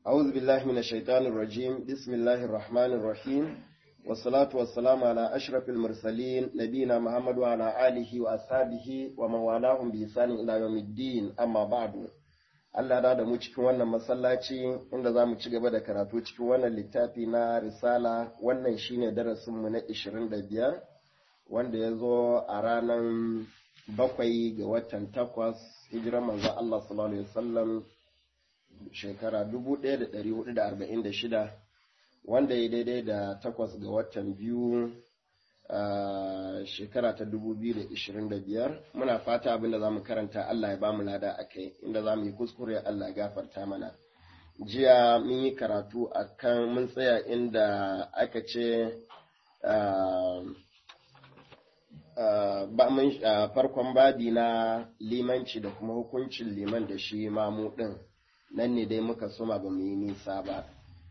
أعوذ بالله من الشيطان الرجيم بسم الله الرحمن الرحيم والصلاة والسلام على أشرف المرسلين نبينا محمد وعلى آله وأصحابه ومن والاهم بإحسان إلى يوم الدين أما بعد Allah da da mu cikin wannan masallaci inda za mu ci gaba da karatu cikin wannan littafi na risala wannan shine darasinmu na 25 wanda ya zo a ranar bakwai ga watan takwas hijiran manzo Allah sallallahu alaihi wasallam shekara 1446 wanda ya daidai da takwas ga watan biyu a shekara ta 2025 muna fata abinda za mu karanta Allah ya ba mu lada a kai inda za mu yi kuskure Allah ya gafarta mana jiya mun yi karatu a kan mun tsaya inda aka ce farkon babi na limanci da kuma hukuncin liman da shi mamu ɗin nan ne dai muka suma ba mu yi nisa ba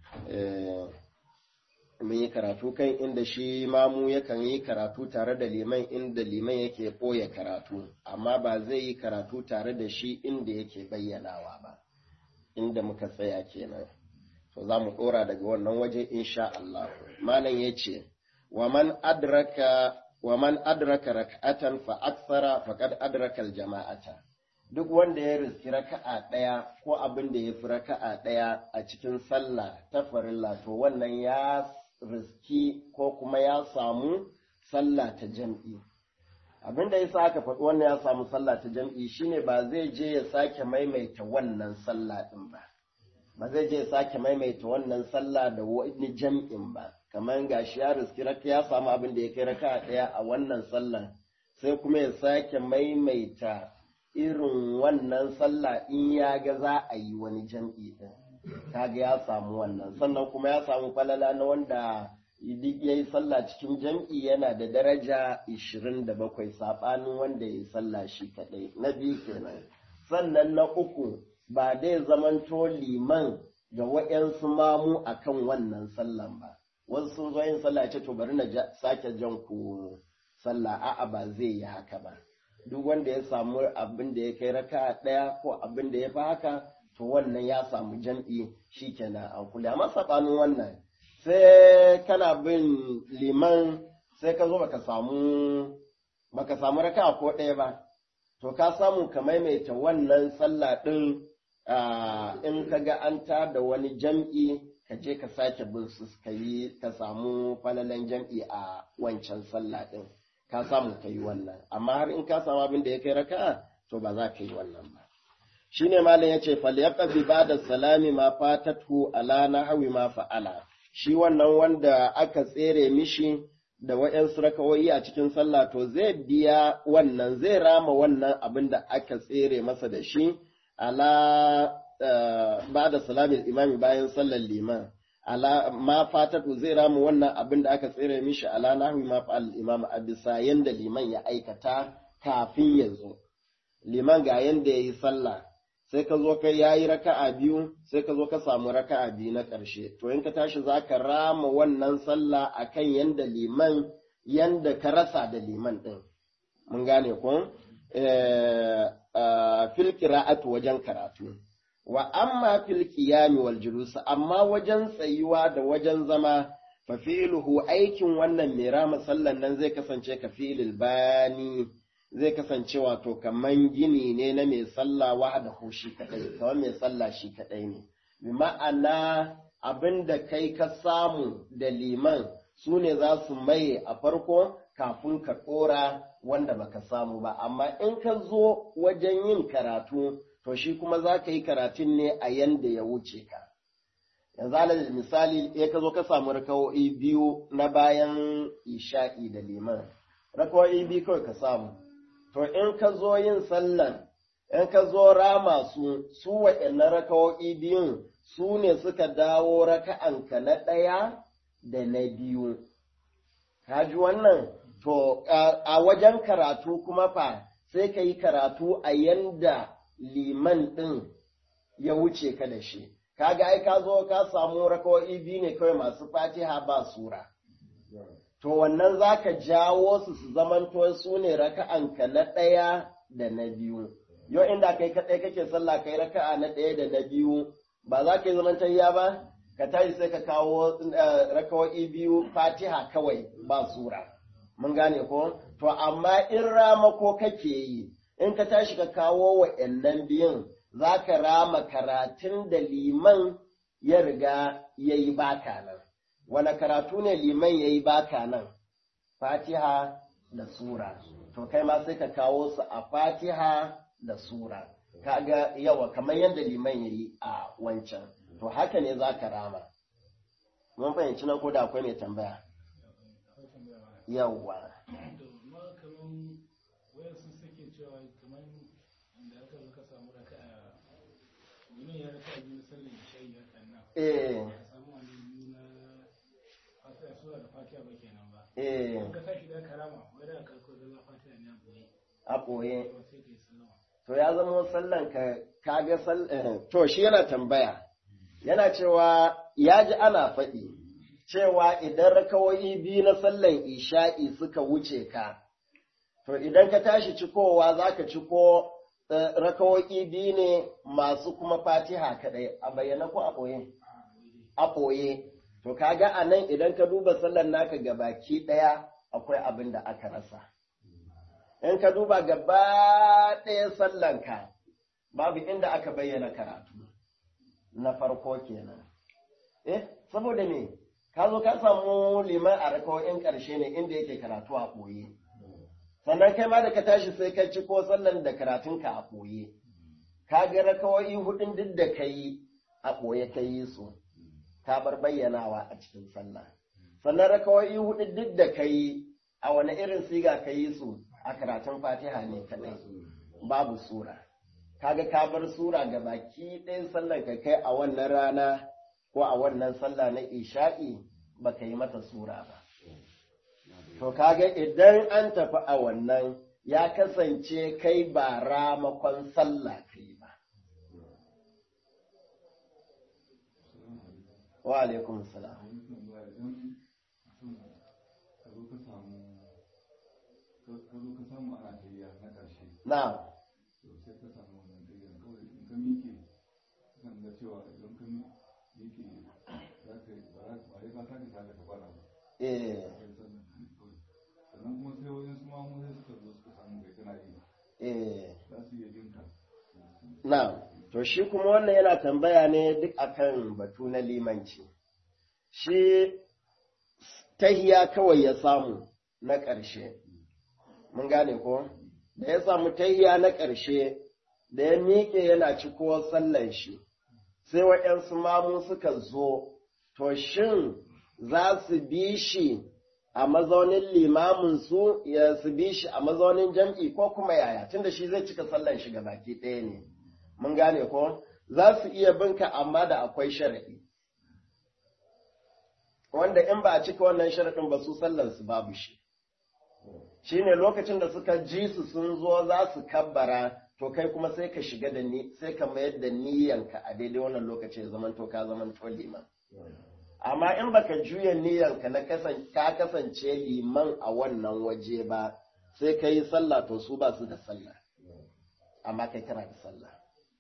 mun yi karatu kan inda shi mamu yakan yi karatu tare da liman inda liman yake ɓoye karatu amma ba zai yi karatu tare da shi inda yake bayyanawa ba inda muka tsaya kenan to za mu ɗora daga wannan waje insha Allah malam ya ce wa man adraka wa man adraka rak'atan fa akthara faqad adraka al-jama'ata duk wanda ya riski raka'a ɗaya ko abin da ya fi raka'a ɗaya a cikin sallah ta farilla to wannan ya riski ko kuma ya samu sallah ta jam'i. Abin da ya sa aka faɗi wannan ya samu sallah ta jam'i shine ba zai je ya sake maimaita wannan sallah ɗin ba. Ba zai je ya sake maimaita wannan sallah da wani jam'in ba. Kamar gashi ya riski raka ya samu abin da ya kai raka ɗaya a wannan sallah sai kuma ya sake maimaita irin wannan sallah in ya ga za a yi wani jam'i ɗin. kaga ya samu wannan sannan kuma ya samu falala na wanda duk ya yi sallah cikin jam'i yana da daraja 27 saɓanin wanda ya yi sallah shi kaɗai na biyu kenan sannan na uku ba dai zamanto liman ga wa'yansu mamu a kan wannan sallan ba wasu sun zo yin sallah ce to bari na sake jan ku sallah a'a ba zai yi haka ba duk wanda ya samu abin da ya kai raka ɗaya ko abin da ya fi haka to wannan ya samu jam'i shi kenan an kula amma saɓanin wannan sai kana bin liman sai ka zo baka samu baka samu raka ko ɗaya ba to ka samu ka maimaita wannan sallah ɗin in ka ga an da wani jam'i ka je ka sake bin su ka yi ka samu falalan jam'i a wancan sallah ɗin ka samu ka yi wannan amma har in ka samu abin da ya kai raka to ba za ka yi wannan ba shine malam yace falyaqdi ba'da salami ma fatatu ala nahwi ma fa'ala shi wannan wanda aka tsere mishi da waɗansu rakawoyi a cikin sallah to zai biya wannan zai rama wannan abin da aka tsere masa da shi ala ba'da salami imami bayan sallar liman ala ma fatatu zai rama wannan abin da aka tsere mishi ala nahwi ma fa'al imam a bisa yanda liman ya aikata kafin ya zo liman ga yanda ya yi sallah sai ka zo kai yayi raka'a biyu sai ka zo ka samu raka'a biyu na ƙarshe to in ka tashi za ka rama wannan sallah akan yanda liman yanda ka rasa da liman ɗin mun gane ko fil qira'atu wajen karatu wa amma fil qiyami wal julus amma wajen tsayuwa da wajen zama fa fi'luhu aikin wannan mai rama sallan nan zai kasance ka fi'lil bani zai kasance wato kaman gini ne na mai sallah wahda shi kadai kamar mai sallah shi kadai ne bi ma'ana abin da kai ka samu da liman su ne za su maye a farko kafin ka ɗora wanda baka samu ba amma in ka zo wajen yin karatu to shi kuma za ka yi karatun ne a yanda ya wuce ka yanzu alal misali ya ka zo ka samu rakawo'i biyu na bayan isha'i da liman rakawo'i biyu kawai ka samu to in ka zo yin sallan, in ka zo rama su, su waɗannan rakawo'i biyun su ne suka dawo raka'anka na ɗaya da na biyu. Ka ji wannan? To, a wajen karatu kuma fa sai ka yi karatu a yanda liman ɗin ya wuce ka da shi. Kaga ai ka zo ka samu rakawo'i biyu ne kawai masu fatiha ba sura. to wannan za ka jawo su su zamanto su ne raka'anka na ɗaya da na biyu. Yau inda kai kaɗai kake sallah kai raka'a na ɗaya da na biyu, ba za ka yi zaman tahiya ba ka tashi sai ka kawo rakawa'i biyu fatiha kawai ba sura mun gane ko to amma in ramako kake yi in ka tashi ka kawo wa'annan biyun za ka rama karatun da liman ya riga ya yi baka nan wani karatu ne liman ya yi baka nan fatiha da sura to kai ma sai ka kawo su a fatiha da sura kaga yawa kamar yadda liman ya yi a wancan to haka ne za ka rama mun fahimci nan ko da akwai mai tambaya yawa eh eh a ɓoye to ya zama sallan ka kaga to shi yana tambaya yana cewa ya ji ana faɗi cewa idan rakawoyi biyu na sallan isha'i suka wuce ka to idan ka tashi cikowa za ka ciko rakawoyi biyu ne masu kuma fatiha kaɗai a bayyana ko a ɓoye a ɓoye to kaga a nan idan ka duba sallan naka gabaki ɗaya akwai abin da aka rasa in ka duba gaba ɗaya sallanka babu inda aka bayyana karatu na farko kenan eh saboda me ka zo ka samu liman a rakawoyin ƙarshe ne inda yake karatu a ɓoye sannan kai ma da ka tashi sai ka ci ko sallan da karatunka a ɓoye ka ga rakawoyi hudun duk da ka yi a ɓoye ka yi su ka bar bayyanawa a cikin sallah sannan rakawoyi hudu duk da ka yi a wani irin siga ka yi su a karatun fatiha ne kadai babu sura kaga ka bar sura ga baki ɗayan sallar ka kai a wannan rana ko a wannan sallah na isha'i baka yi mata sura ba to kaga idan an tafi a wannan ya kasance kai ba ramakon sallah kai ba wa alaikum salam ka zo ka samu ana tayya na ƙarshe na'am to sai ka samu wannan tayyan kawai in ka miƙe kan ga cewa idan ka miƙe za ka yi ba za ka ba ka tashi ta ka fara ba eh kai sannan kawai sannan kuma sai wajen su mamu sai suka zo suka samu kai kana yi eh za su iya jin ka Na'am, to shi kuma wannan yana tambaya ne duk akan batu na limanci. Shi tahiya kawai ya samu na ƙarshe. Mun gane ko? Da ya samu tahiya na ƙarshe, da ya miƙe yana ciko sallan shi, sai waɗansu mamu suka zo, to shin za su bi shi a mazaunin limamin su ya su bi shi a mazaunin jam'i ko kuma yaya, tunda shi zai cika sallan shi ga baki ɗaya ne. mun gane ko za su iya binka amma da akwai sharaɗi wanda in ba a cika wannan sharaɗin ba su sallarsu babu shi shi ne lokacin da suka ji su sun zo za su kabbara to kai kuma sai ka shiga da ni sai ka mayar da niyyanka a daidai wannan lokaci zaman to ka zaman to liman amma in baka juya niyyanka na ka kasance liman a wannan waje ba sai ka yi sallah to su ba su da sallah amma kai kana da sallah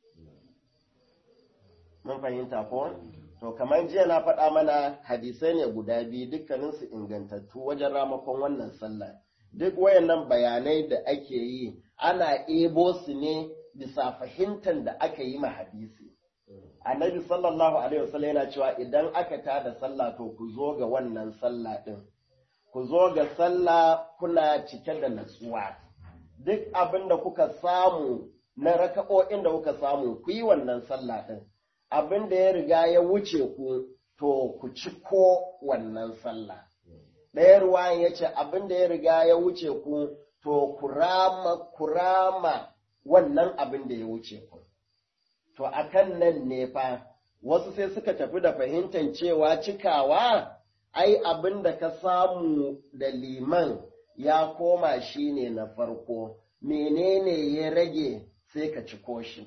mun fahimta ko to kamar jiya na faɗa mana hadisai ne guda biyu dukkaninsu ingantattu wajen ramakon wannan sallah duk wayannan bayanai da ake yi ana ebo su ne bisa fahimtar da aka yi ma hadisi annabi sallallahu alaihi wasallam yana cewa idan aka tada sallah to ku zo ga wannan sallah din ku zo ga sallah kuna cike da natsuwa duk abin da kuka samu na raka'o'in da kuka samu ku yi wannan sallah din abin da ya riga ya wuce ku to ku ci ko wannan sallah. Ɗaya ruwan ya ce abin da ya riga ya wuce ku to ku rama wannan abin da ya wuce ku. To akan nan ne fa wasu sai suka tafi da fahimtar cewa cikawa ai abin da ka samu da liman ya koma shi ne na farko menene ya rage sai ka ciko shi.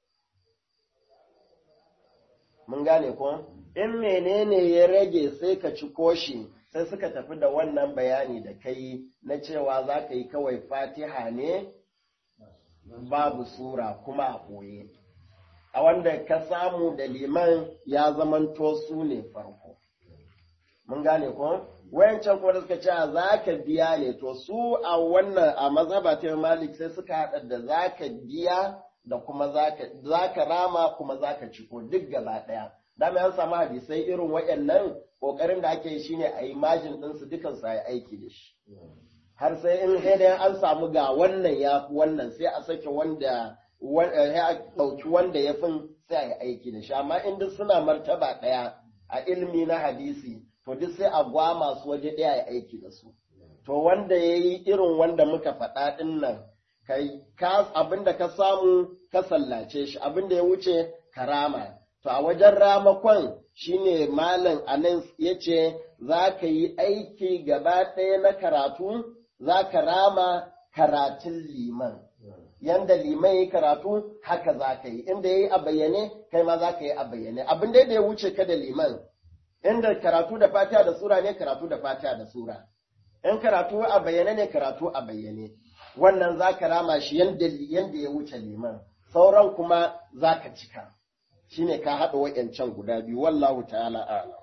mun gane ko in menene ya rage sai ka ci koshi sai suka tafi da wannan bayani da kai na cewa za ka yi kawai fatiha ne babu sura kuma a ɓoye a wanda ka samu da liman ya zamanto su ne farko mun gane ko wayancan kuma da suka ce za ka biya ne to su a wannan a mazhaba ta malik sai suka haɗa da za ka biya da kuma za ka rama kuma za ka ciko duk gaba ɗaya dama an samu hadisai irin wayannan ƙoƙarin da ake yi shine a yi majin ɗinsu dukan su yi aiki da shi har sai in dai an samu ga wannan ya fi wannan sai a sake wanda ya ɗauki wanda ya fin sai a yi aiki da shi amma in duk suna martaba ɗaya a ilmi na hadisi to duk sai a gwama su waje ɗaya ya aiki da su to wanda ya yi irin wanda muka faɗa ɗin nan kai abin da ka samu ka sallace shi abin da ya wuce karama to a wajen ramakon shine malam anan ya ce za ka yi aiki gaba ɗaya na karatu za ka rama karatun liman yanda liman ya karatu haka za ka yi inda ya yi a bayyane kai ma za ka yi a bayyane abin da ya wuce ka da liman inda karatu da fatiha da sura ne karatu da fatiha da sura in karatu a bayyane ne karatu a bayyane wannan za ka rama shi yanda ya wuce liman sauran kuma za ka cika shine ka haɗa wa'yancan guda biyu wallahu ta'ala a'lam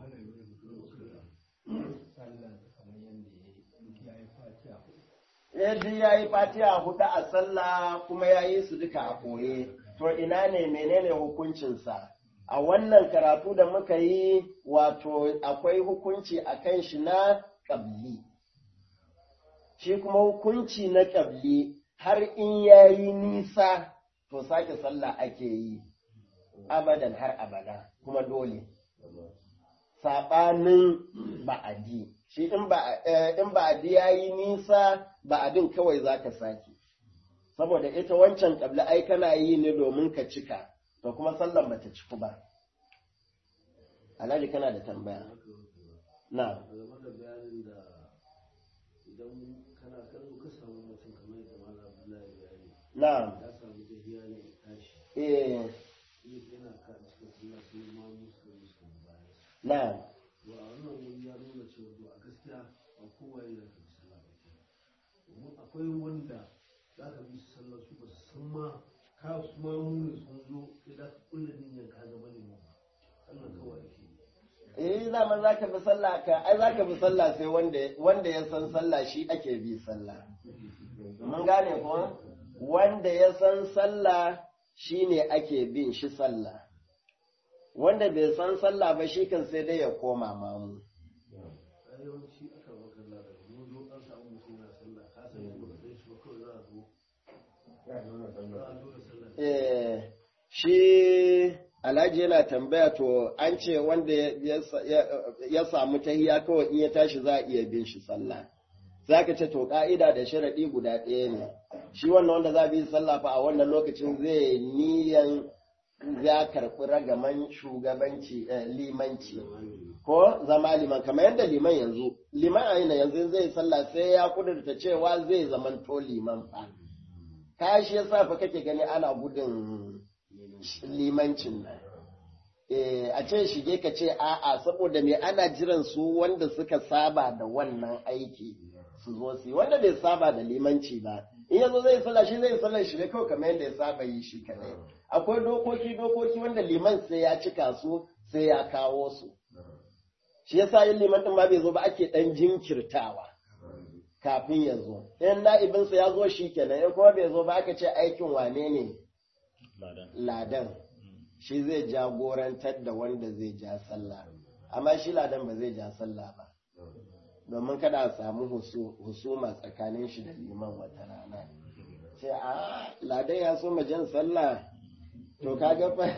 yadda ya yi fatiha hudu a sallah kuma ya yi su duka a koye to ina ne menene hukuncinsa a wannan karatu da muka yi wato akwai hukunci a kan shi na ƙabli shi kuma hukunci na ƙabli har in ya yi nisa to sake sallah ake yi abadan har abada kuma dole saɓanin ba'adi shi in ba'adi ya yi nisa ba'adin kawai za ka sake saboda ita wancan ƙabli ai kana yi ne domin ka cika to kuma sallan bata ciku ba alhaji kana da tambaya na idan kana kallo ka samu mutum kamar yadda malam Abdullahi ya yi na ya samu tafiya ne ya tashi eh yana ka cikin sallah sai ma musu musu bayan na wa wannan wani ya nuna cewa to a gaskiya ba kowa ya ka bi sallah ba ke domin akwai wanda za ka bi su sallah su ba su san ma ka su ma muni sun zo sai da ka kulle niyyar ka gaba ne ma sallah kawai ake yi eh zaman za ka bi sallah ka ai za ka bi sallah sai wanda wanda ya san sallah shi ake bi sallah mun gane ko wanda ya san sallah shine ake bin shi sallah wanda bai san sallah ba shi kan sai dai ya koma mamu a yawanci aka makalla da mun zo an samu mutum na sallah ka san shi ba ka san shi ba kawai za a zo za a zo da sallah eh shi Alhaji yana tambaya to an ce wanda ya- ya- ya samu tahiya kawai in ya tashi za a iya bin shi sallah. Za ka ce to ka'ida da sharaɗi guda ɗaya ne. Shi wannan wanda za a bi sallah fa a wannan lokacin zai niyan ya karɓi ragaman shugabanci eh, limanci ko zama liman kamar yadda liman yanzu liman a yana yanzu zai sallah sai ya kudurta cewa zai zamanto liman fa. Ka shi yasa fa kake gani ana gudun limancin nan. Eh, a ce shige ka ce a'a saboda me ana jiran su wanda suka saba da wannan aiki su zo su yi wanda bai saba da limanci ba in yazo zai sallah shi zai sallah shi ne kawai kamar yadda ya saba yi shi kadai akwai dokoki dokoki wanda liman sai ya cika su sai ya kawo su shi yasa yin liman din ma bai zo ba ake dan jinkirtawa kafin ya zo in na'ibinsa ya zo shi kenan in kuma bai zo ba aka ce aikin wane ne ladan shi zai jagorantar da wanda zai ja sallah amma shi ladan ba zai ja sallah ba domin kada a samu husu- husuma tsakanin shi da liman wata rana sai a ladan ya so jan sallah to kaga fa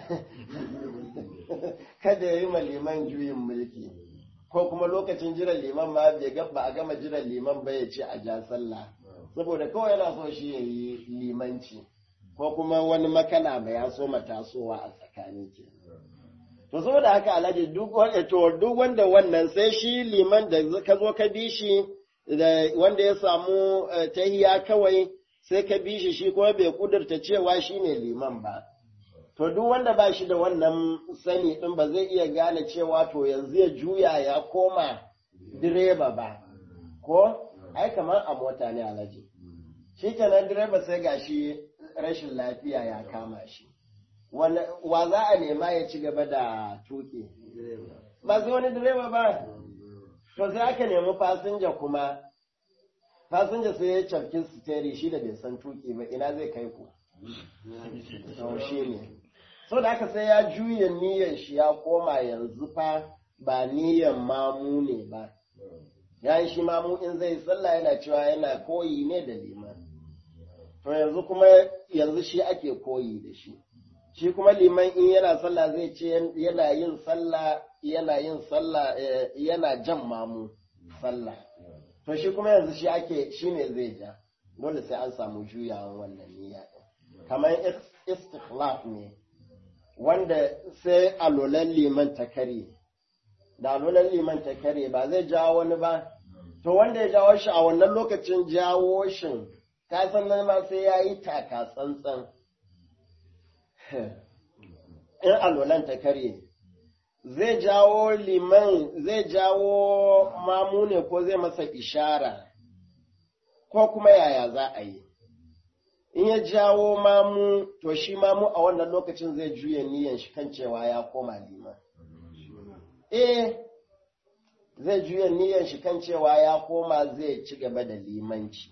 kada ya yi ma liman juyin mulki ko kuma lokacin jiran liman ma bai ga ba a gama jiran liman ba ya ce a ja sallah saboda kawai yana so shi ya yi limanci ko kuma wani makana ba ya so tasowa a tsakani ke to saboda haka alhaji duk wanda to duk wanda wannan sai shi liman da ka zo ka bi shi da wanda ya samu eh, tahiya kawai sai ka bi shi shi kuma bai kudurta cewa shine liman ba to duk wanda ba shi da wannan sani din ba zai iya gane cewa to yanzu ya juya ya koma direba ba ko ai kamar a mota ne alhaji shi kenan direba sai gashi rashin lafiya ya kama shi wa za a nema ya ci gaba da tuki ba sai wani direba ba to sai aka nemi fasinja kuma fasinja sai ya cafki steri shi da bai san tuki ba ina zai kai ku to shi ne so da aka sai ya juya niyyar shi ya koma yanzu fa ba niyyar mamu ne ba ya yi shi mamu in zai sallah yana cewa yana koyi ne da liman to yanzu kuma yanzu shi ake koyi da shi shi kuma liman in yana sallah zai ce yana yin sallah yana yin sallah yana jan mamu sallah to shi kuma yanzu shi ake shi ne zai ja dole sai an samu juyawan wannan niyya kamar istikhlaf ne wanda sai alolan liman ta kare da alolan liman ta kare ba zai jawo wani ba to wanda ya jawo shi a wannan lokacin jawo shin ka san nan ma sai ya yi taka tsantsan in alolan ta kare zai jawo liman zai jawo mamu ne ko zai masa ishara ko kuma yaya za a yi in ya jawo mamu to shi mamu a wannan lokacin zai juya niyan shi kan cewa ya koma liman eh zai juya niyan shi kan cewa ya koma zai ci gaba da limanci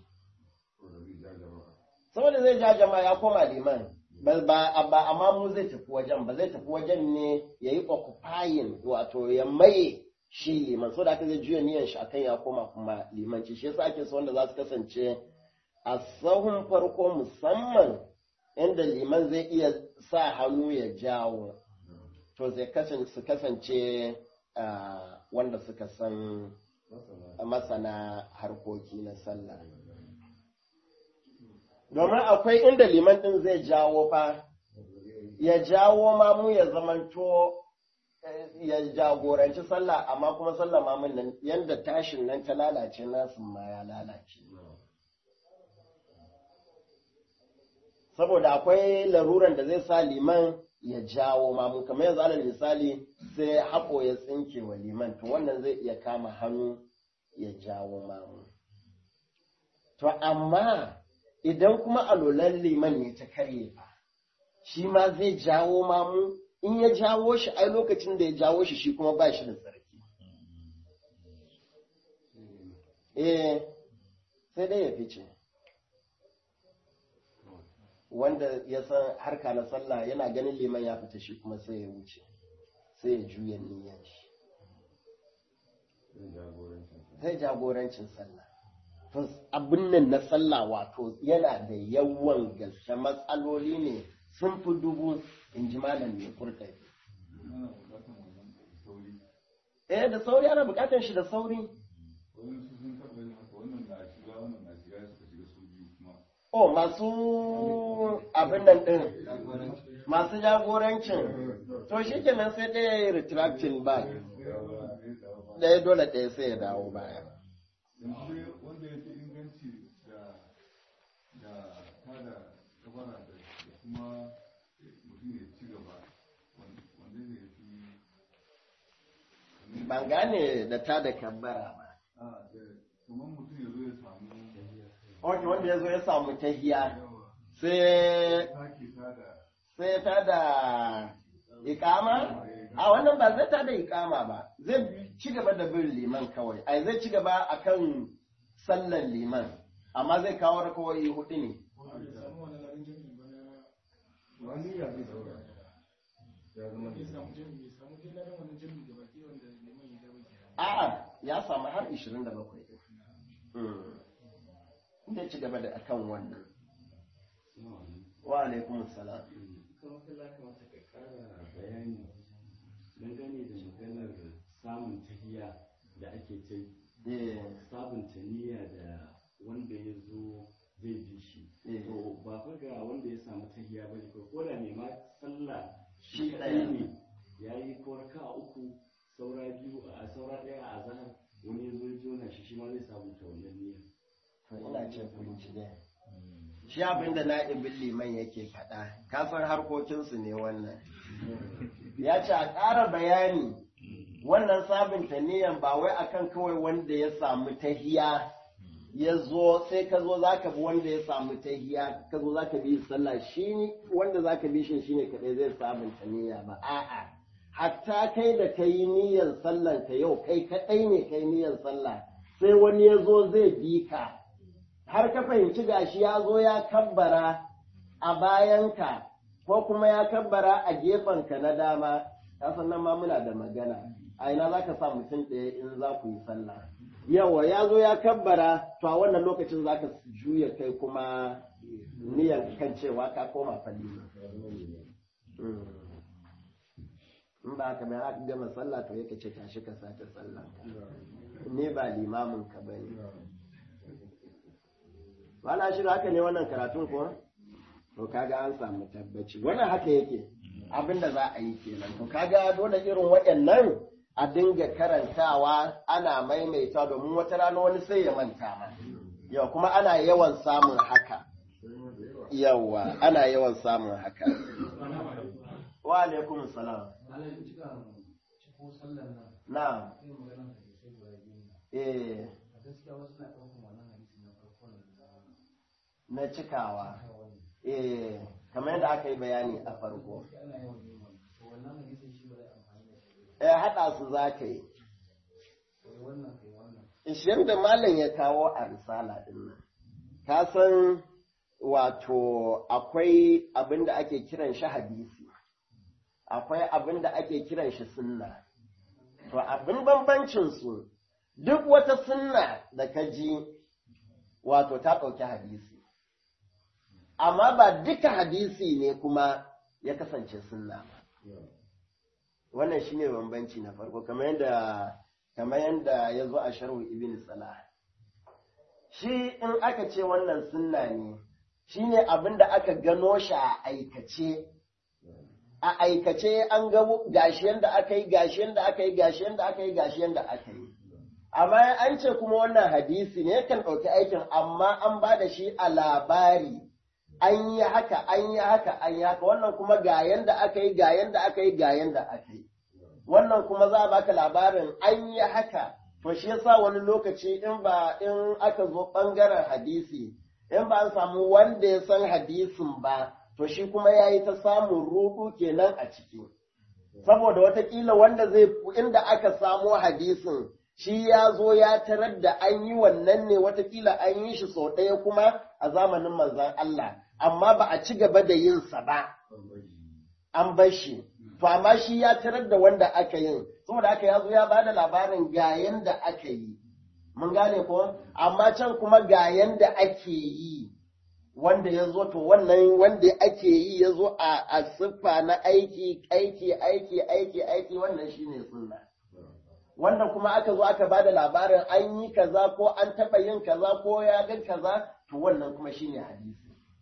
saboda zai ja jama'a ya koma liman ba amma mu zai tafi wajen ba zai tafi wajen ne ya yi occupying wato ya maye shi liman so da aka zai juya niyan shi akan ya koma kuma limanci shi yasa ake so wanda za su kasance a sahun farko musamman inda liman zai iya sa hannu ya jawo to zai kasance su kasance wanda suka san masana harkoki na sallah domin akwai inda liman ɗin zai jawo fa ya jawo mamu ya zamanto ya jagoranci sallah amma kuma sallah mamun nan yadda tashin nan ta lalace nasu ma ya lalace saboda akwai laruran da zai sa liman ya jawo mamu kamar yanzu alal misali sai haƙo ya tsinke wa liman to wannan zai iya kama hannu ya jawo mamu to amma idan kuma alolan liman ne ta karye fa shi ma zai jawo mamu in ya jawo shi ai lokacin da ya jawo shi shi kuma ba shi da tsarki eh sai dai ya fice wanda ya san harka na sallah yana ganin liman ya fita shi kuma sai ya wuce sai ya juya niyyar shi zai jagorancin sallah to abin nan na sallah wato yana da yawan gaske matsaloli ne sun fi dubu in ji malam mai kurkai eh da sauri ana bukatar shi da sauri oh masu abin nan din masu jagorancin to shi kenan sai ɗaya ya yi retracting back ɗaya dole ɗaya sai ya dawo baya wanda ya fi inganci da da tada kabara da kuma mutum ya ci gaba wanda ne ya fi ban gane da ta da kabbara ba a da kamar mutum ya zo ya samu ok wanda ya zo ya samu tahiya yawa sai sake tada sai ta da ikama a wannan ba zai ta da ikama ba zai ci gaba da bin liman kawai ai zai ci gaba akan sallan liman amma zai kawo rakawai hudu ne wani ya zai daura ya zama da a'a ya samu har 27 Mm. inda ya ci gaba da akan wannan wa alaikum salam kuma kula kamata ka kara bayani dangane da maganar samun tahiya da ake ta eh sabunta niyya da wanda ya zo zai bi shi Eh. to ba fa ga wanda ya samu tahiya ba ne ko da ne ma sallah Shi shi ɗaya. ɗaya ne ya yi ko raka uku saura biyu a saura ɗaya a zahar wani ya zo ya jona shi shi ma zai sabunta wannan niyyar to ina ce kunci dai shi abin da na'ibin liman yake faɗa kafin harkokinsu ne wannan ya ce a ƙara bayani wannan sabunta niyan ba wai akan kawai wanda ya samu tahiya ya zo sai ka zo za ka bi wanda ya samu tahiya ka zo za ka bi sallah shi wanda za ka bi shi shine kaɗai zai sabunta niyya ba a'a hatta kai da ka yi niyyar sallan ka yau kai kaɗai ne kai niyyar sallah sai wani ya zo zai bi ka har ka fahimci gashi ya zo ya kabbara a bayanka ko kuma ya kabbara a gefenka na dama ka san nan ma muna da magana a ina za ka sa mutum ɗaya in za ku yi sallah yawa ya zo ya kabbara to a wannan lokacin za ka juya kai kuma niyyar kan cewa ka koma falli in ba haka mai haka gama sallah to yake ce tashi ka sace sallah ne ba limamin ka bane wala shi haka ne wannan karatun ko to kaga an samu tabbaci wannan haka yake abinda za a yi kenan to kaga dole irin waɗannan a dinga karantawa ana maimaita domin wata rana wani sai ya manta ma yau kuma ana yawan samun haka yawa ana yawan samun haka wa alaikum salam na eh na cikawa eh kamar yadda aka yi bayani a farko eh haɗa su za ka yi ishirin da malam ya kawo a risala ɗin nan ka san wato akwai abin da ake kiran shi hadisi akwai abin da ake kiran shi sunna to abin bambancin su duk wata sunna da ka ji wato ta ɗauki hadisi amma ba duka hadisi ne kuma ya kasance sunna ba wannan shine bambanci na farko kamar yadda kamar yadda ya zo a sharhu ibn salah shi in aka ce wannan sunna ne shine abin da aka gano shi a aikace a aikace an ga gashi yanda aka yi gashi yanda aka yi gashi yanda aka yi gashi yanda aka yi amma an ce kuma wannan hadisi ne kan ɗauki aikin amma an ba da shi a labari an yi haka an yi haka an yi haka wannan kuma ga yanda aka yi ga yanda aka yi ga yanda aka yi wannan kuma za a baka labarin an yi haka to shi yasa wani lokaci in ba in aka zo ɓangaren hadisi in ba an samu wanda ya san hadisin ba to shi kuma ya yi ta samun rudu kenan a ciki saboda watakila wanda zai inda aka samo hadisin shi ya zo ya tarar da an yi wannan ne watakila an yi shi sau ɗaya kuma a zamanin manzan Allah amma ba a ci gaba da yin sa ba an bar shi to amma shi ya tarar da wanda aka yin saboda aka ya zo ya bada labarin ga yanda aka yi mun gane ko amma can kuma ga yanda ake yi wanda ya zo to wannan wanda ake yi ya zo a siffa na aiki aiki aiki aiki aiki wannan shine sunna wanda kuma aka zo aka bada labarin an yi kaza ko an taɓa yin kaza ko ya ga kaza to wannan kuma shine hadisi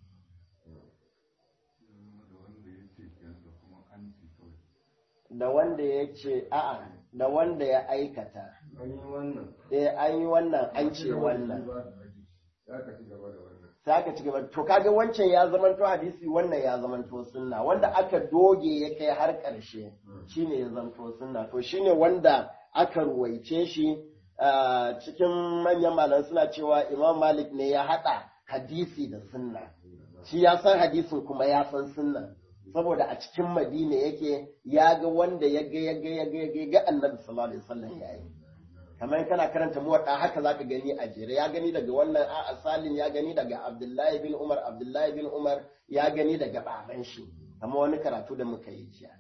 da wanda ya ce a'a da wanda ya aikata an yi wannan eh an yi wannan an ce wannan ya ka ci gaba da wannan sai aka ci gaba to kaga wancan ya zamanto hadisi wannan ya zamanto sunna wanda aka doge ya kai har ƙarshe shine ya zamanto sunna to shine wanda aka ruwaice shi cikin manyan malamai suna cewa Imam Malik ne ya hada hadisi da sunna shi ya san hadisin kuma ya san sunna saboda a cikin Madina yake ya ga wanda ya ga ya ga ya ga ya ga Annabi sallallahu alaihi wasallam yayi kamar kana karanta muwaɗa haka zaka gani a jere ya gani daga wannan a Salim ya gani daga Abdullahi bin Umar Abdullahi bin Umar ya gani daga baban shi kamar wani karatu da muka yi jiya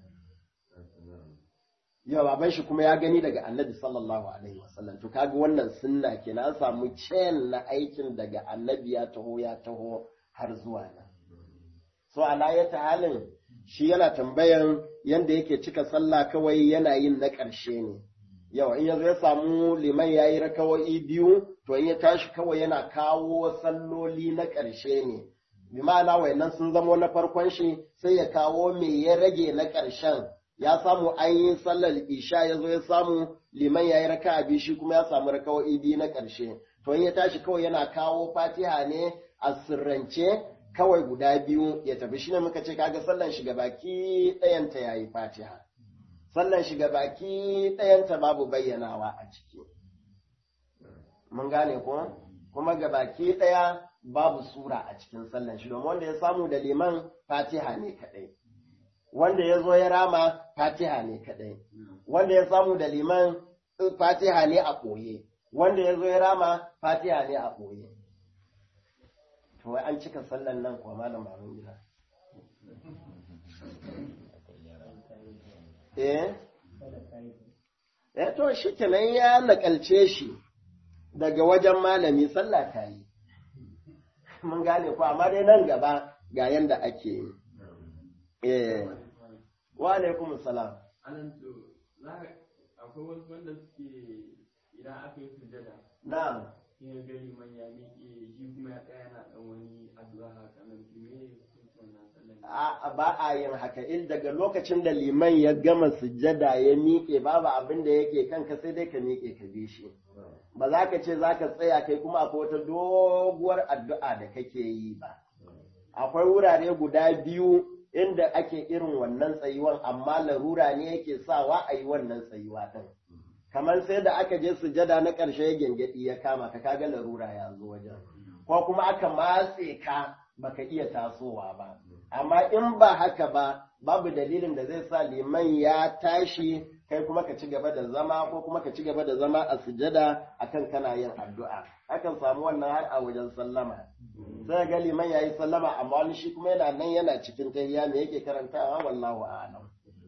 ya baban shi kuma ya gani daga Annabi sallallahu alaihi wasallam to kaga wannan sunna kenan an samu chain na aikin daga Annabi ya taho ya taho har zuwa nan so ala ya halin shi yana tambayan yanda yake cika sallah kawai yana yin na ƙarshe ne yau in yanzu ya samu liman ya yi rakawa'i biyu to in ya tashi kawai yana kawo salloli na ƙarshe ne bi ma'ana wayannan sun zamo na farkon shi sai ya kawo me ya rage na ƙarshen ya samu an yi sallar isha ya zo ya samu liman ya yi raka biyu shi kuma ya samu rakawa'i biyu na ƙarshe to in ya tashi kawai yana kawo fatiha ne a sirrance kawai guda biyu ya tafi shi ne muka ce kaga sallan shiga baki ɗayanta ya yi fatiha sallan shiga baki ɗayanta babu bayyanawa a ciki. Mun gane ko? kuma gabaki ɗaya babu sura a cikin sallan shi domin wanda ya samu da liman fatiha ne kaɗai wanda ya zo ya rama fatiha ne kaɗai wanda ya samu da liman fatiha ne a ɓoye wanda ya zo ya rama fatiha ne a ɓoye to wai an cika sallan nan kuwa malam baban gida eh eh to shi kenan ya nakalce shi daga wajen malami sallah ta yi mun gane ko amma dai nan gaba ga yanda ake yi eh wa alaikum salam anan to za akwai wasu wanda suke idan aka yi sujada na'am in ya gani man ya miƙe shi kuma ya tsaya yana ɗan wani addu'a haka nan to me hukuncin wannan sallan a ba a yin haka in daga lokacin da liman ya gama sujjada ya miƙe babu abin da yake kanka sai dai ka miƙe ka bi shi ba za ka ce za ka tsaya kai kuma akwai wata doguwar addu'a da kake yi ba akwai wurare guda biyu inda ake irin wannan tsayuwan amma larura ne yake sawa a yi wannan tsayuwa ɗin kamar sai da aka je sujada na ƙarshe gyangyaɗi ya kama ka kaga larura ya zo wajen ko kuma aka matse ka baka iya tasowa ba amma in ba haka ba babu dalilin da zai sa liman ya tashi kai kuma ka ci gaba da zama ko kuma ka ci gaba da zama a sujada akan kana yin addu'a akan samu wannan har a wajen sallama sai ga liman yayi sallama amma wani shi kuma yana nan yana cikin tahiyya me yake karantawa wallahu a'lam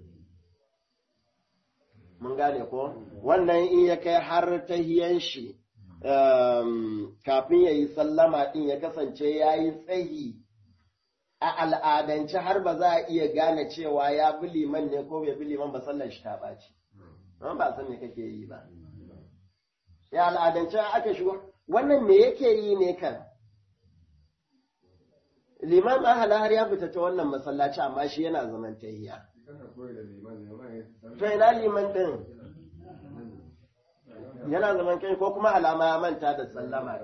mun gane ko wannan in ya kai har tahiyan shi kafin ya yi sallama ɗin ya kasance ya yi tsayi a al'adance har ba za a iya gane cewa ya bi liman ne ko bai bi liman ba sallar shi ta ɓaci. Don ba san me kake yi ba. Ya al'adance aka shigo, wannan me yake yi ne kan? Liman ahala har ya fita ta wannan masallaci amma shi yana zaman tahiya. To ina liman ɗin? yana zaman kai ko kuma alama ya manta da sallama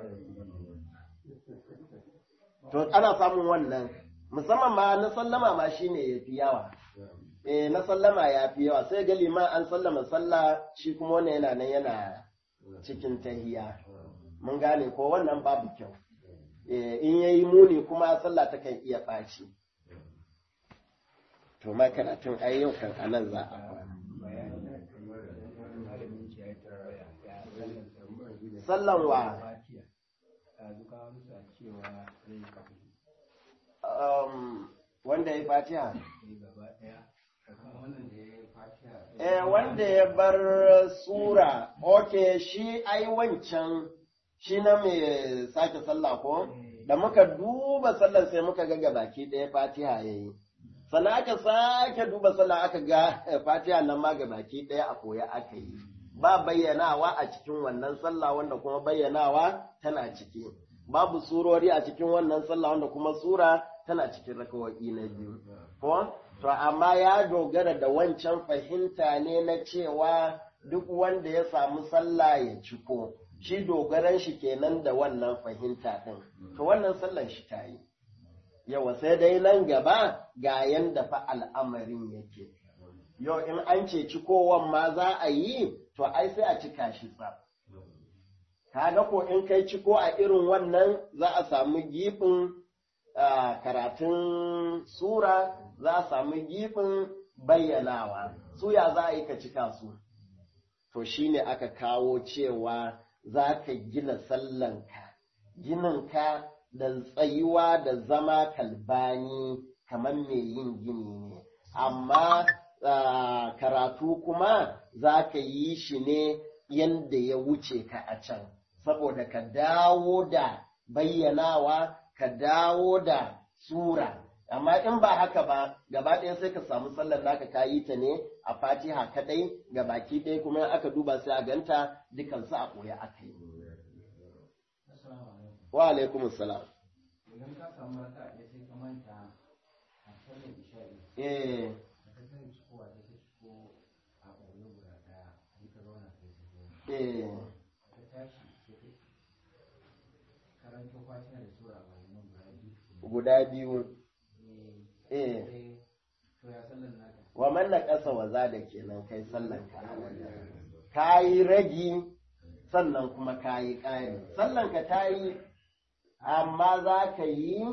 to ana samun wannan musamman ma na sallama ma shine yafi yawa eh na sallama ya fi yawa sai ga liman an sallama sallah shi kuma wannan yana nan yana cikin tahiya mun gane ko wannan babu kyau eh in yayi muni kuma sallah ta kan iya ɓaci to ma karatun ai yau kan anan za a kwana sallan wa um, wanda ya fatiha eh wanda ya bar sura ok shi ai wancan shi na mai sake sallah ko da muka duba sallar sai muka ga baki ɗaya fatiha ya yi sannan aka sake duba sallah aka ga fatiha nan ma baki ɗaya a koya aka yi ba bayyanawa a cikin wannan sallah wanda kuma bayyanawa tana ciki babu surori a cikin wannan sallah wanda kuma sura tana cikin rakawa'i na biyu ko to amma ya dogara da wancan fahimta ne na cewa duk wanda ya samu sallah ya ciko shi dogaran shi kenan da wannan fahimta din to wannan sallan shi ta yi yawa sai dai nan gaba ga yanda fa al'amarin yake yau in an ce cikowan ma za a yi to ai sai a cika shi tsaf kaga ko in kai ciko a irin wannan za a samu gifin karatun sura za a samu gifin bayyanawa su ya za a yi ka cika su to shine aka kawo cewa za ka gina sallanka gininka da tsayuwa da zama kalbani kamar mai yin gini ne amma Uh, karatu kuma za ka yi shi ne yadda ya wuce ka a can, saboda ka dawo da bayyanawa, ka dawo da sura. Amma in ba haka ba, gaba ɗaya sai ka samu sallar naka ka yi ta ne a fatiha kaɗai, ga baki ɗaya kuma aka duba sai a ganta dukansu a ɓoye aka yi. Wa alaikum salam. Idan ka samu raka ɗaya sai ka manta a sallar isha'i. Eh. Eh. Guda biyu. Eh. Wa manna ƙasa wa za da kenan kai sallan ka. Ka yi ragi sannan kuma ka yi ƙari sallan ka ta yi amma za ka yi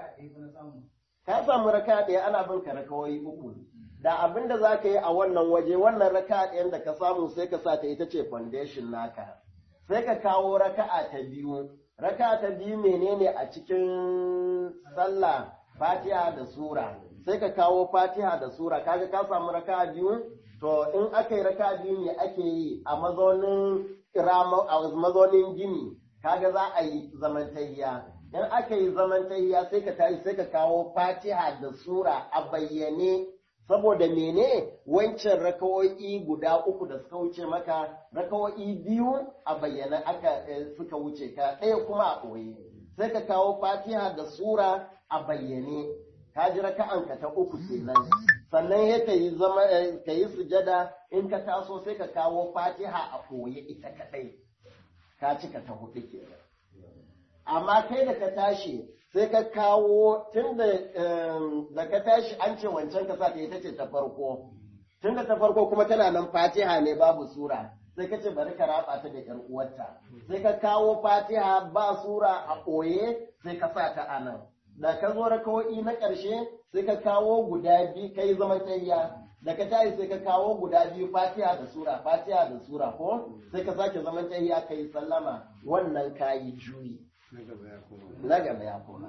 ka samu raka ɗaya ana bin ka rakawai uku da abin da za ka yi a wannan waje wannan raka ɗayan da ka samu sai ka sa ta ita ce foundation naka sai ka kawo raka'a ta biyu raka'a ta biyu menene a cikin sallah fatiha da sura sai ka kawo fatiha da sura kaga ka samu raka'a biyu to in aka yi raka'a biyu ne ake yi a mazaunin a mazaunin gini kaga za a yi zamantayya in aka yi zamantayya sai ka tashi sai ka kawo fatiha da sura a bayyane saboda mene wancan rakawo'i guda uku da suka wuce maka rakawo'i biyu a bayyana aka suka wuce ka ɗaya kuma a ɓoye sai ka kawo fatiha da sura a bayyane ka ji raka'anka ta uku kenan sannan ya ka yi zama ka yi sujada in ka taso sai ka kawo fatiha a ɓoye ita kaɗai ka cika ta hudu kenan amma kai da ka tashi sai ka kawo tun da ka tashi an ce wancan ka sa ta ita ce ta farko tun da ta farko kuma tana nan fatiha ne babu sura sai ka ce bari ka raba ta da yar uwarta sai ka kawo fatiha ba sura a ɓoye sai ka sa ta anan da ka zo rakawo'i na ƙarshe sai ka kawo guda biyu kai zaman tayya da ka tashi sai ka kawo guda biyu fatiha da sura fatiha da sura ko sai ka sake zaman tayya kai sallama wannan kayi juyi na gaba ya koma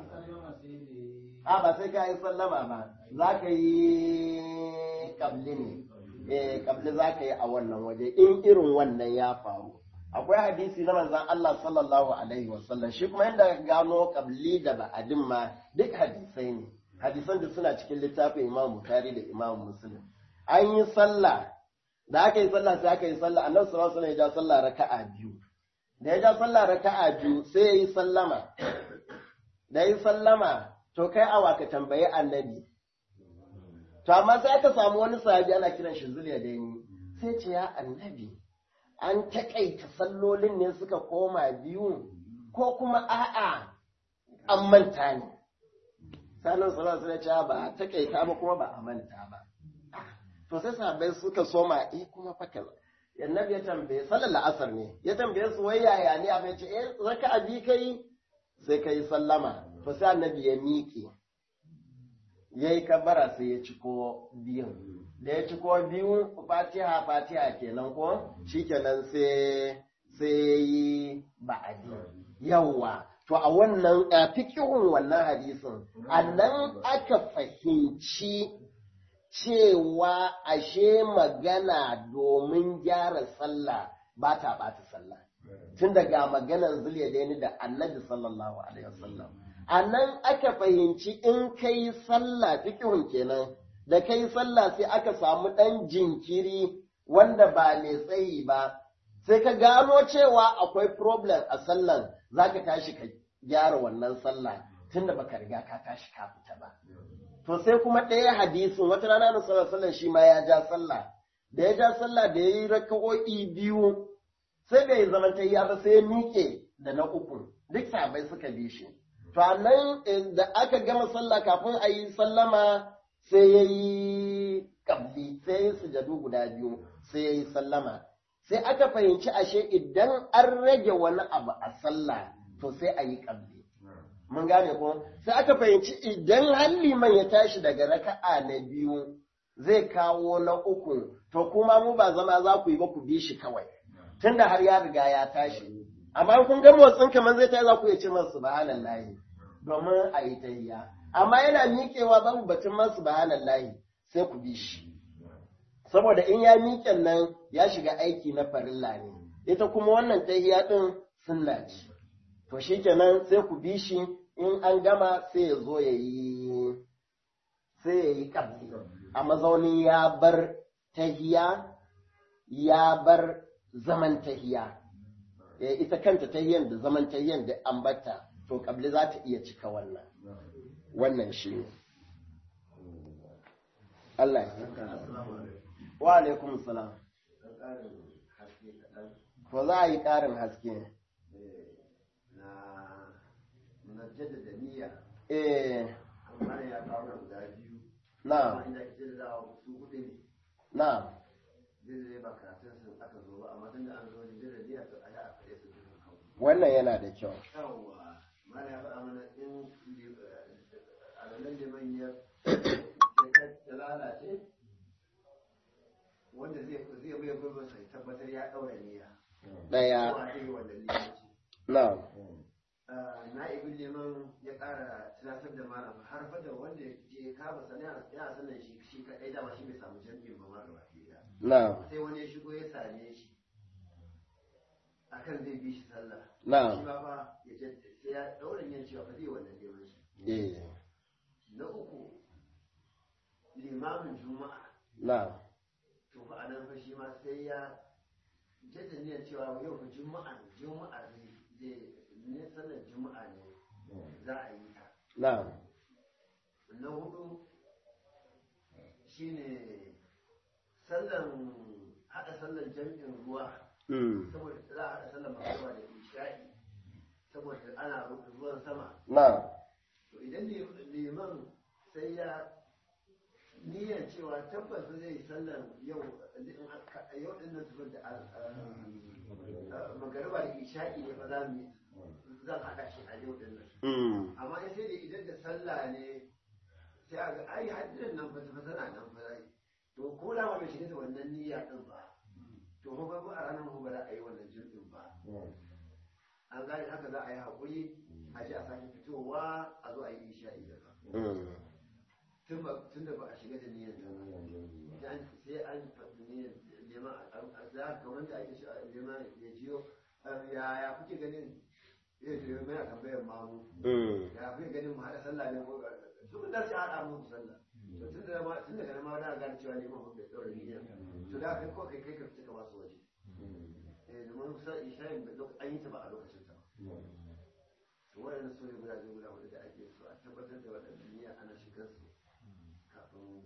a ba sai ka yi sallama ba za ka yi kabli ne eh kabli za ka yi a wannan waje in irin wannan ya faru akwai hadisi na manzan Allah sallallahu alaihi wasallam shi kuma yadda gano kabli da ba'adin ma duk hadisai ne hadisan da suna cikin littafin Imam Bukhari da Imam Muslim an yi sallah da aka yi sallah sai aka yi sallah annabi sallallahu alaihi wasallam ya ja sallah raka'a biyu da ya ja sallah raka'a biyu sai ya yi sallama da ya yi sallama to kai awa ka tambayi annabi to amma sai aka samu wani sahabi ana kiran shi zuliya da ni sai ce ya annabi an takaita sallolin ne suka koma biyu ko kuma a'a an manta ne sanin sallallahu alaihi wasallam ba a takaita ba kuma ba a manta ba to sai sahabbai suka soma eh kuma fa kaza annabi ya tambaye sallar la'asar ne ya tambaye su wai yaya ne abin ce eh raka abi kai sai kai sallama to sai annabi ya miƙe yayi kabara sai ya ciko biyun da ya ciko biyu fatiha fatiha kenan ko shikenan sai sai yi ba'adi yawa to a wannan fikihun wannan hadisin annan aka fahimci cewa ashe magana domin gyara sallah ba ta ɓata sallah tun daga maganar zuliya da da annabi sallallahu alaihi wasallam a nan aka fahimci in kai sallah fikihun kenan da kai sallah sai aka samu ɗan jinkiri wanda ba mai tsayi ba sai ka gano cewa akwai problem a sallan za ka tashi ka gyara wannan sallah tunda baka riga ka tashi ka fita ba to sai kuma ɗaya hadisin wata rana na sallar shi ma ya ja sallah da ya ja sallah da ya yi raka'o'i biyu sai bai zama ta ba sai ya miƙe da na uku duk sabai suka bi shi to nan da aka gama sallah kafin a yi sallama sai ya yi kabli sai ya yi sujadu guda biyu sai ya yi sallama sai aka fahimci ashe idan an rage wani abu a sallah to sai a yi kabli mun gane ko sai aka fahimci idan har liman ya tashi daga raka'a na biyu zai kawo na uku to kuma mu ba zama za ku yi ba ku bi shi kawai tunda har ya riga ya tashi amma kun ga motsin kamar zai tashi za ku iya ce masa subhanallahi domin a yi tahiyya amma yana miƙewa babu batun man subhanallahi sai ku bi shi saboda in ya miƙen nan ya shiga aiki na farilla ne ita kuma wannan tahiyya din sunna ce to shikenan sai ku bi shi in an gama sai ya zo ya yi sai ya yi ƙabli a mazaunin ya bar tahiya ya bar zaman tahiya ita kanta tahiyan da zaman tahiyan da an bata to ƙabli za ta iya cika wannan wannan shi ne Allah ya wa alaikum salam to za a yi ƙarin haske na jaddada niyya eh amma ya kawo guda biyu na amma inda ke jaddada su hudu ne na zai ba karatun sun aka zo ba amma tun da an zo wajen jirgin niyya to a yi a faɗe su dukkan kawo wannan yana da kyau yawwa mana ya faɗa mana in a ranar liman ya ya lalace wanda zai zai bai gurbin sai tabbatar ya ɗaura niyya ɗaya kowa zai yi wannan limanci na na'ibin liman ya ƙara tunatar da malam har fa da wanda ya kama sana yana sanin shi shi kaɗai dama shi bai samu jami'in ba ma gaba ɗaya na sai wani ya shigo ya same shi akan zai bi shi sallah na shi ma fa ya ce sai ya ɗaura yin cewa fa zai wannan limanci eh na uku limamin juma'a na to fa a nan fa shi ma sai ya jadda niyyar cewa yau fa juma'a ne juma'a zai zai ne sallar juma'a ne za a yi ta na na hudu shine sallan haɗa sallar jam'in ruwa mm, saboda za a haɗa sallar magana da isha'i saboda ana ruwan sama na to idan liman sai ya niyyar cewa tabbas zai yi sallar yau yau din nan tafi da magariba da isha'i ne fa za mu yi zan haɗa shi a yau din nan mm, amma in sai da idan da sallah ne sai a ga ai hadirin nan fa fa tana nan fa zai to ko da ma bai shiga da wannan niyya din ba to fa ba a ranar ba za a yi wannan jirgin ba an gane haka za a yi haƙuri a ji a sake fitowa a zo a yi isha'i da ba mm, tun ba tun da ba a shiga da niyyar ta ba sai an sai an faɗi niyyar neman a za ka wanda ake shi a neman ya jiyo ya kuke ganin ya jiyo mai a tambayar mamu mm, ya kuke ganin mu haɗa sallah ne ko duk da sai haɗa mu sallah to tun da ma tun daga nan ma na gane cewa neman bai ɗaura niyya to da kai ko kai kai ka fita ka ba su waje eh domin kusa isha'in an yi ta ba a lokacin ta ba to waɗannan su ne guda biyu guda huɗu da ake so a tabbatar da waɗannan niyya ana shigar su kafin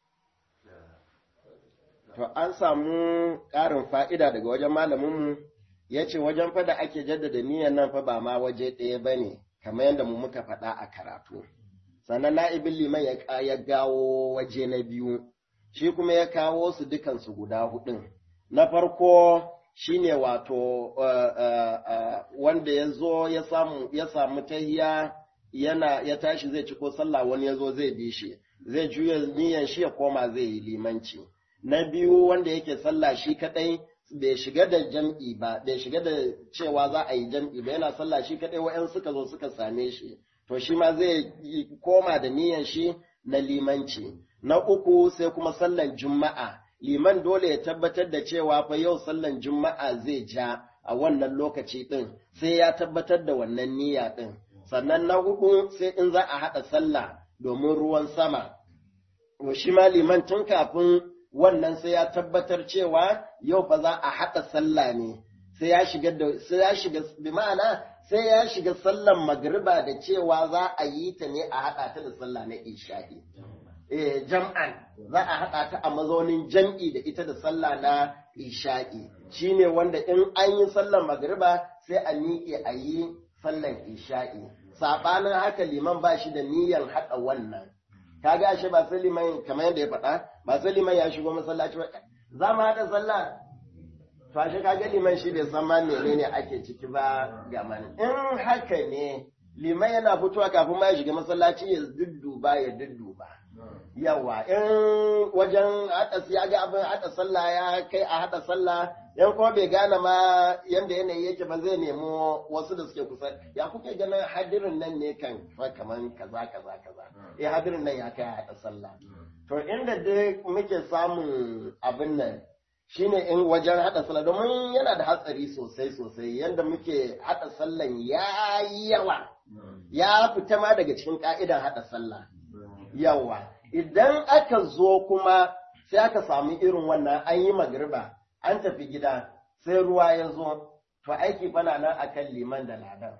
to an samu ƙarin fa'ida daga wajen malaminmu ya ce wajen fada ake jaddada niyyar nan fa ba ma waje ɗaya ba ne kamar yadda mu muka faɗa a karatu sannan na'ibin liman ya ka- ya gawo waje na biyu shi kuma ya kawo su dukansu guda hudun na farko shine wato uh, uh, uh, wanda ya zo ya samu ya samu tahiya yana ya tashi zai ci ko sallah wani ya zo zai bi shi zai juya niyyar shi ya koma zai yi limanci na biyu wanda yake sallah shi kadai bai shiga da jam'i ba bai shiga da cewa za a yi jam'i ba yana sallah shi kadai wa'yan suka zo suka same shi to shi ma zai yi- koma da niyyar shi na limanci na uku sai kuma sallan juma'a liman dole ya tabbatar da cewa fa yau sallan juma'a zai ja a wannan lokaci din sai ya tabbatar da wannan niyya din sannan na hudu sai in za a haɗa sallah domin ruwan sama to shi ma liman tun kafin wannan sai ya tabbatar cewa yau fa za a haɗa sallah ne sai ya shiga da sai ya shiga bi ma'ana sai ya shiga sallan magriba da cewa za a yi ta ne a haɗa ta da sallah na isha'i eh jam'an za a haɗa ta a mazaunin jam'i da ita da sallah na isha'i shine wanda in an yi sallan magriba sai a miƙe a yi sallan isha'i saɓanin haka liman ba shi da niyyar haɗa wannan kaga ashe ba sai liman kamar yadda ya faɗa ba sai liman ya shigo masallaci ba za mu haɗa sallah to ashe kaga liman shi bai san ma menene ake ciki ba ga mani in haka ne liman yana fitowa kafin ma ya shiga masallaci ya dudduba ya dudduba yawa in wajen haɗa ya ga abin haɗa sallah ya kai a haɗa sallah yan kuma bai gane ma yanda yanayi yake ba zai nemo wasu da suke kusa ya kuke ganin hadirin nan ne kan fa kaman kaza kaza kaza eh hadirin nan ya kai a haɗa sallah to inda dai muke samun abin nan shine in wajen haɗa sallah domin yana da hatsari sosai sosai yanda muke haɗa sallan ya yi yawa ya fita ma daga cikin ka'idan haɗa sallah yawa idan aka zo kuma sai aka samu irin wannan an yi magriba an tafi gida sai ruwa ya zo to aiki fana nan akan liman da ladan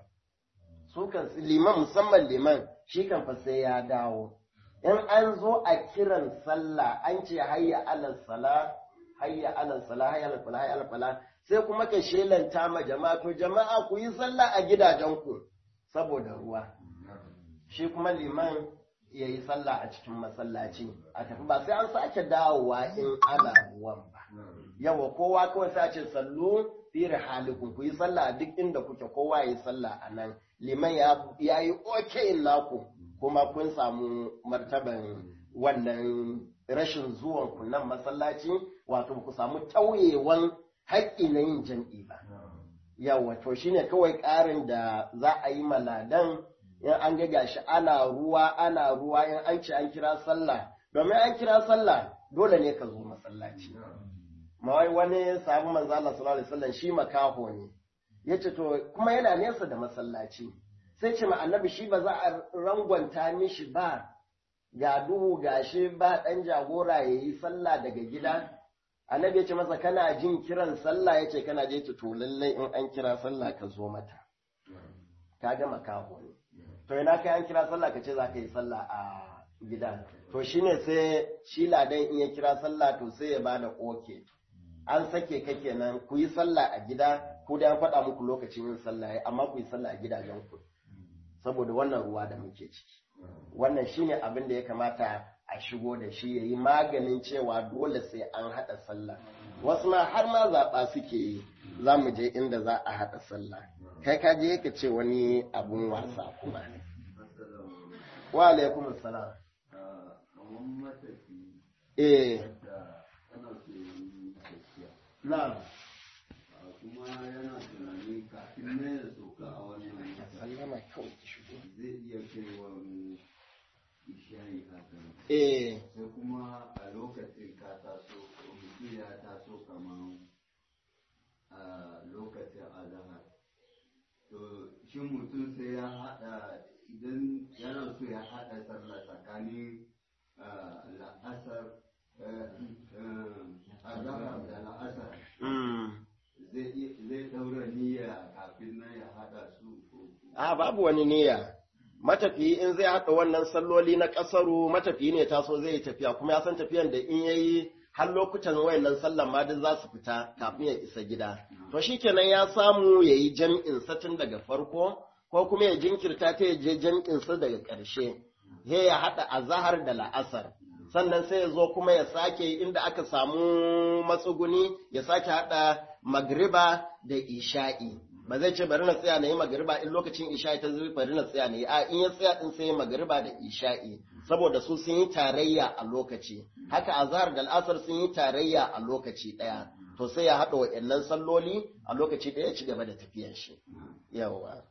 su kan liman musamman liman shi kan fa sai ya dawo in an zo a kiran sallah an ce hayya alal sala hayya alal sala hayya alal fala hayya alal fala sai kuma ka shelanta ma jama'a to jama'a ku yi sallah a gidajenku saboda ruwa shi kuma liman ya yi sallah a cikin masallaci a tafi ba sai an sake dawowa in ana ruwan ba yawa kowa kawai sai a ce sallu fi rihalikum ku yi sallah a duk inda kuke kowa yi sallah a nan liman ya yi oke naku kuma kun samu martaban wannan rashin zuwan ku nan masallaci wato ku samu tauyewan haƙƙi na yin jam'i ba yawa to shine kawai ƙarin da za a yi maladan in an ga gashi ana ruwa ana ruwa in an ce an kira sallah domin an kira sallah dole ne ka zo masallaci mawai wani sahabu manzo Allah sallallahu alaihi wasallam shi makaho ne yace to kuma yana nesa da masallaci sai ce ma annabi shi ba za a rangwanta mishi ba ga duhu gashi ba dan jagora yayi sallah daga gida annabi ya ce masa kana jin kiran sallah yace kana je to lallai in an kira sallah ka zo mata kaga makaho ne to ina kai an kira sallah ka ce za ka yi sallah a gida to shine sai shi ladan in ya kira sallah to sai ya bada oke an sake ka kenan ku yi sallah a gida ko da an faɗa muku lokacin yin sallah amma ku yi sallah a gidajen ku saboda wannan ruwa da muke ciki wannan shine abin da ya kamata a shigo da shi yayi maganin cewa dole sai an haɗa sallah wasu ma har ma zaɓa suke yi za mu je inda za a haɗa sallah kai ka je ka ce wani abun wasa kuma wa alaikum salam kamar matafi eh da ana so yi tafiya na'am kuma yana tunani kafin na ya sauka a wannan sallama kawai ki shigo zai iya kai wani ishayi hakan eh sai kuma a lokacin ka taso mutum ya taso kamar a lokacin azahar to shin mutum sai ya haɗa idan yana so ya haɗa sallah tsakanin ah, la'asar eh, eh, azahar da la'asar mm. zai iya- zai ɗaura niyya kafin nan ya haɗa su ko a babu wani niyya matafiyi in zai haɗa wannan salloli na ƙasaru matafiyi ne taso zai yi tafiya kuma ya san tafiyan da in yayi har lokutan wayannan sallan ma duk za su fita kafin ya isa gida to shikenan ya samu ya yi jam'in sa tun daga farko ko kuma ya jinkirta ta ya je jam'in sa daga ƙarshe he ya haɗa azahar da la'asar sannan sai ya zo kuma ya sake inda aka samu matsuguni ya sake haɗa magriba da isha'i ba zai ce bari na tsaya na yi magariba in lokacin isha'i ta zuwa bari na tsaya na yi a in ya tsaya din sai ya magariba da isha'i saboda su sun yi tarayya a lokaci haka azhar da al'asar sun yi tarayya a lokaci daya to sai ya haɗa wa'annan salloli a lokaci daya ya ci gaba da tafiyar shi yawa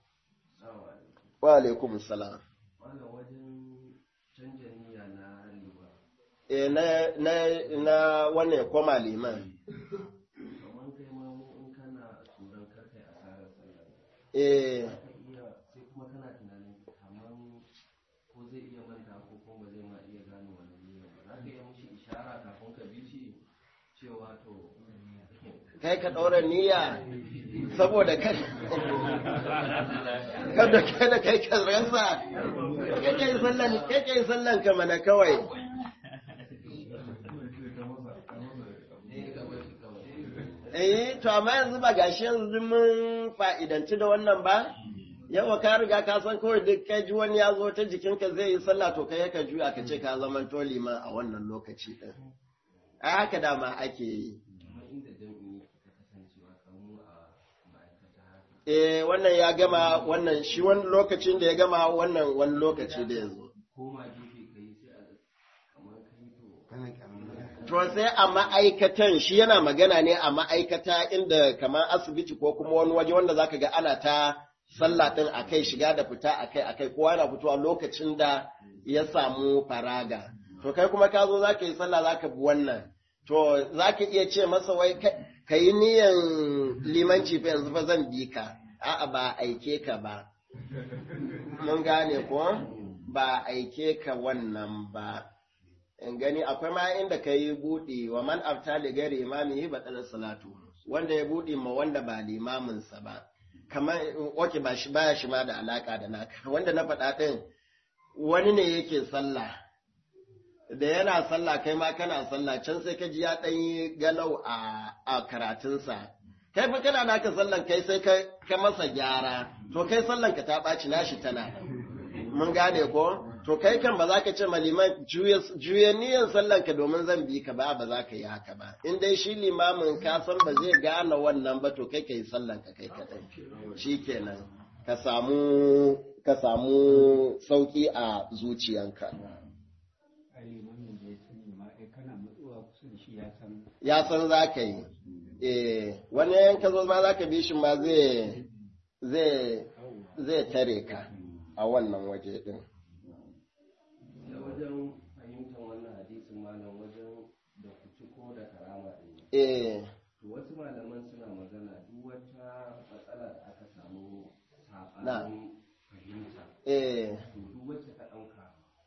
wa alaikum salam wannan wajen canja niyya na riba eh na na na wannan ya koma liman kamar kai ma in kana tsoron karkai asarar sallah eh za ka iya sai kuma kana tunanin kamar ko zai iya manta ko kuma ba zai ma iya gane wannan niyya ba za ka iya mishi ishara kafin ka bi shi cewa to kai ka ɗaura niyya saboda kada kada kada kai ka rasa kai kai sallan kai kai sallan ka mana kawai eh to amma yanzu ba gashi yanzu mun fa'idanci da wannan ba yawa ka riga ka san kawai duk kai ji wani ya zo ta jikinka zai yi sallah to kai ka juya ka ce ka zama to liman a wannan lokaci din a haka dama ake yi kamar inda jami'i ka kasancewa kamar a ma'aikata haka Eh, wannan ya gama wannan shi wani lokacin da ya gama wannan wani lokaci da ya zo. koma gefe ka yi sai a kamar kai to To sai a ma'aikatan shi yana magana ne a ma'aikata inda kamar asibiti ko kuma wani waje wanda zaka ga ana ta sallah din akai shiga da fita akai akai kowa yana fitowa lokacin da ya samu faraga. To kai kuma ka zo zaka yi sallah zaka bi wannan. To zaka iya ce masa wai ka yi niyan limanci fa yanzu fa zan bi ka. A'a ba aike ka ba. Mun gane ko? Ba aike ka wannan ba. in gani akwai ma inda ka yi buɗi wa man afta li gari imami ba ɗanar salatu wanda ya buɗe ma wanda ba limaminsa ba kamar oke ba shi baya shi ma da alaka da naka wanda na faɗa ɗin wani ne yake sallah da yana sallah kai ma kana sallah can sai ka ji ya ɗan yi galau a, a karatunsa kai fa kana naka sallan kai sai ka, ka masa gyara to kai sallan ka ta ɓaci nashi tana nan. mun gane ko to to kai kan ba za ka ce ma liman juya niyan sallan ka domin zan bi ka ba ba za ka yi haka ba in dai shi limamin ka san ba zai gane wannan ba to kai ka yi sallan ka kai kadai shikenan ka samu ka samu sauki a zuciyanka ya san za ka yi eh wani yanka zo ma za ka bi shi ma zai zai zai tare ka a wannan waje din da wajen fahimtar wannan hadisin malam wajen da kuci ko da karama ɗin eh to wasu malaman suna magana duk wata matsala da aka samu Na. saɓanin fahimta eh to duk wacce ka ɗauka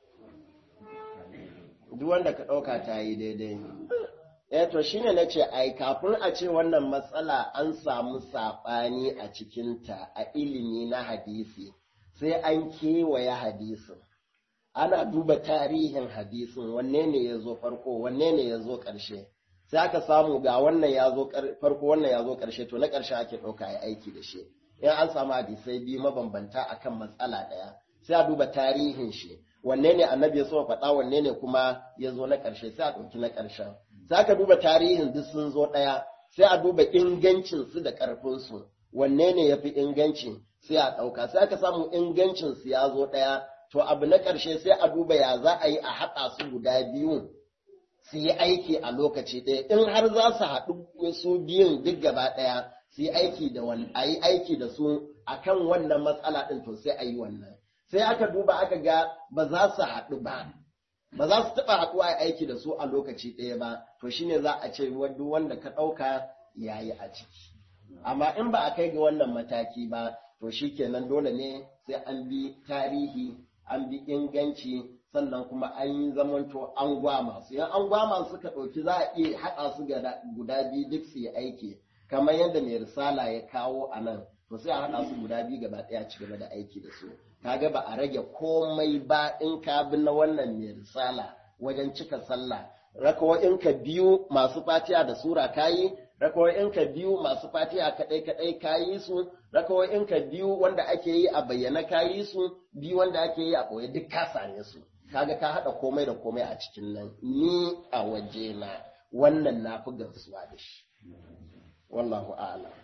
duk wanda ka ɗauka ta yi daidai eh to shine na ce ai kafin a ce wannan matsala an samu saɓani a cikinta a ilimi na hadisi sai an kewaye hadisin ana duba tarihin hadisin wanne ne ya zo farko wanne ne ya zo ƙarshe sai aka samu ga wannan ya zo ƙar- farko wannan ya zo ƙarshe to na ƙarshe ake ɗauka ya aiki da shi in an samu hadisai biyu mabambanta akan matsala ɗaya sai a duba tarihin shi wanne ne annabi ya so faɗa wanne ne kuma ya zo na ƙarshe sai a ɗauki na ƙarshen sai aka duba tarihin duk sun zo ɗaya sai a duba ingancin su da ƙarfin su wanne ne ya fi inganci sai a ɗauka sai aka samu ingancin su ya zo ɗaya to abu na ƙarshe sai a duba ya za a yi a haɗa su guda biyu su yi aiki a lokaci ɗaya in har za su haɗu su biyun duk gaba ɗaya su yi aiki da wani a yi aiki da su akan wannan matsala ɗin to sai a yi wannan sai aka duba aka ga ba za su haɗu ba ba za su taɓa haɗuwa a aiki da su a lokaci ɗaya ba to shine za a ce duk wanda ka ɗauka ya yi a ciki amma in ba a kai ga wannan mataki ba to shikenan dole ne sai an bi tarihi an bi inganci sannan kuma an yi zamanto an gwama su yan an gwama suka ɗauki za a iya haɗa su gada- guda biyu duk su yi aiki kamar yadda mai risala ya kawo a nan to sai a haɗa su guda biyu gaba ɗaya ci gaba da aiki da su kaga ba a rage komai ba in ka bi na wannan mai risala wajen cika sallah rakawo'inka biyu masu fatiha da sura kayi rakawo'inka biyu masu fatiha kadai kadai kayi su rakawo'inka biyu wanda ake yi a bayyana kayi su biyu wanda ake yi a boye duk ka same su kaga ka hada komai da komai a cikin nan ni a waje na wannan na fi gamsuwa da shi wallahu a'lam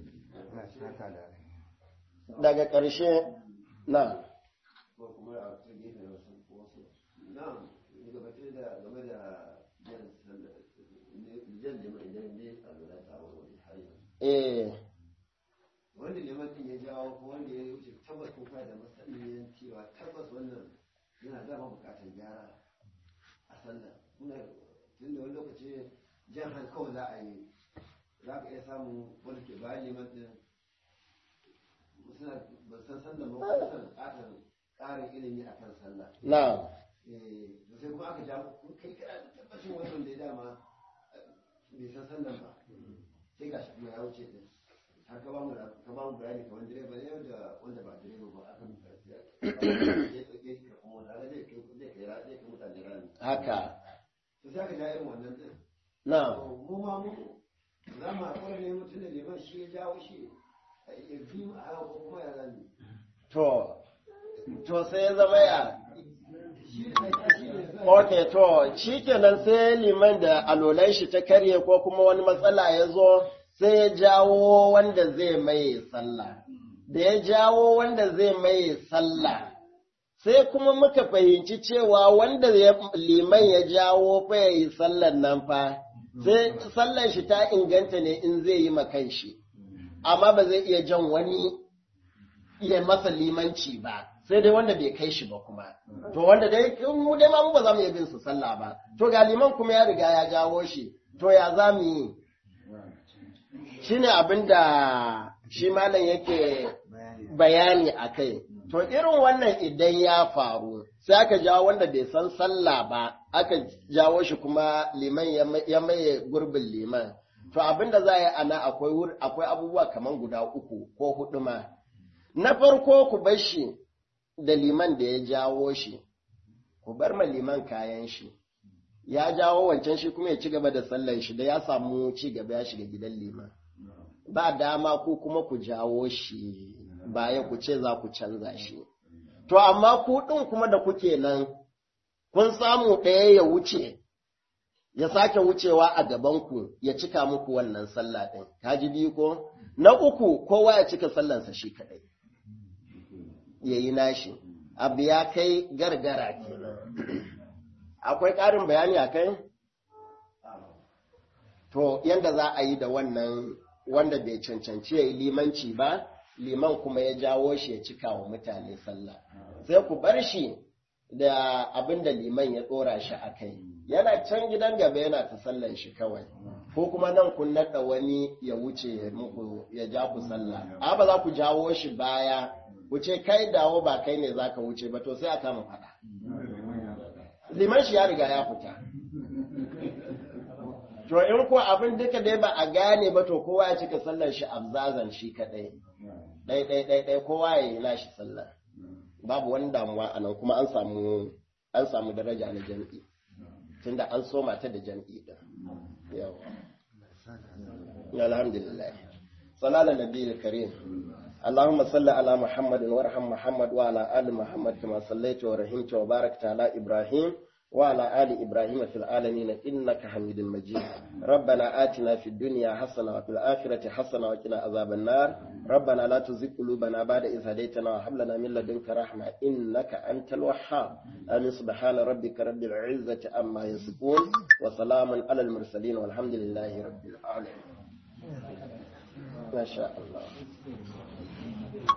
daga ƙarshe na ko kuma a ta gefe da wasu wasu na'am gabatar da game da jan sallah jan jama'a idan ne a lura ta wani har yanzu eh wanda liman din ya jawo ko wanda ya wuce tabbas ko kai da masaniyan cewa tabbas wannan yana dama bukatar gyara a sallah kuna tunda wani lokaci jan han kawai za a yi za ka iya samun wanda ke bayan liman din suna ba san sallah ba ko suna bukatar ƙarin ilimi a kan sallah na eh da sai kuma aka ja ku kai kana da tabbacin wannan da ya dama eh, bai san sallah ba sai gashi kuma ya wuce din har ka ba mu ka ba mu bayani kamar direba ne da wanda ba direba ba aka mu ya ya ya ka kuma da zai kai zai kai ra zai kai mutane rani haka to sai aka ja irin wannan din na to mu ma mu za mu haƙura ne mutum da liman shi ya jawo shi ya fi mu a haka ko kuma ya zani to to sai ya zama ya shi ne shi ne Ok, to, shi kenan sai liman da alolan shi ta karye ko kuma wani matsala ya zo sai ya jawo wanda zai maye sallah. Da ya jawo wanda zai maye sallah, sai kuma muka fahimci cewa wanda ya- liman ya jawo fa ya yi sallan nan fa, sai sallan shi ta inganta ne in zai yi makan shi, amma ba zai iya jan wani ya masa limanci ba sai dai wanda bai kai shi ba kuma to wanda dai mu dai ma mu ba za mu iya bin su sallah ba to ga liman kuma ya riga ya jawo shi to ya za mu yi shine abin da shi malam yake bayani a kai to irin wannan idan ya faru sai aka jawo wanda bai san sallah ba aka jawo shi kuma liman ya ma- ya maye gurbin liman to abin da za a yi ana akwai wur- akwai abubuwa kamar guda uku ko hudu ma na farko ku bar shi da liman da ya jawo shi, ku bar ma liman kayan shi, ya jawo wancan shi kuma ya ci gaba da sallan shi da ya samu ci gaba ya shiga gidan liman. Ba dama ku kuma ku jawo shi baya ku ce za ku canza shi. to amma ku ɗin kuma da kuke nan kun samu ɗaya ya wuce ya sake wucewa a gabanku ya cika muku wannan sallah ɗin kaji biyu ko na uku kowa ya cika sallansa shi kaɗai ya yi nashi abu ya kai gargara kenan akwai ƙarin bayani a kai to yanda za a yi da wannan wanda bai cancanci ya yi limanci ba liman kuma ya jawo shi ya cika wa mutane sallah sai ku bar shi da abin da liman ya ɗora shi a kai yana can gidan gaba yana ta sallan shi kawai ko kuma nan kun naɗa wani ya wuce muku ya ja ku sallah a ba za ku jawo shi baya ku ce kai dawo ba kai ne za ka wuce ba to sai a kama faɗa liman shi ya riga ya fita to in ko abin duka dai ba a gane ba to kowa ya cika sallar shi abzazan shi kadai ɗai ɗai ɗai ɗai kowa ya yi nashi sallah babu wani damuwa a nan kuma an samu an samu daraja na jam'i tunda an soma ta da jam'i din yawa alhamdulillah salala nabiyil karim اللهم صل على محمد وارحم محمد وعلى آل محمد كما صليت ورحمت وباركت على إبراهيم وعلى آل إبراهيم في العالمين إنك حميد مجيد ربنا آتنا في الدنيا حسنة وفي الآخرة حسنة وقنا عذاب النار ربنا لا تزغ قلوبنا بعد إذ هديتنا وهب لنا من لدنك رحمة إنك أنت الوهاب آمين سبحان ربك رب العزة عما يصفون وسلام على المرسلين والحمد لله رب العالمين ما شاء الله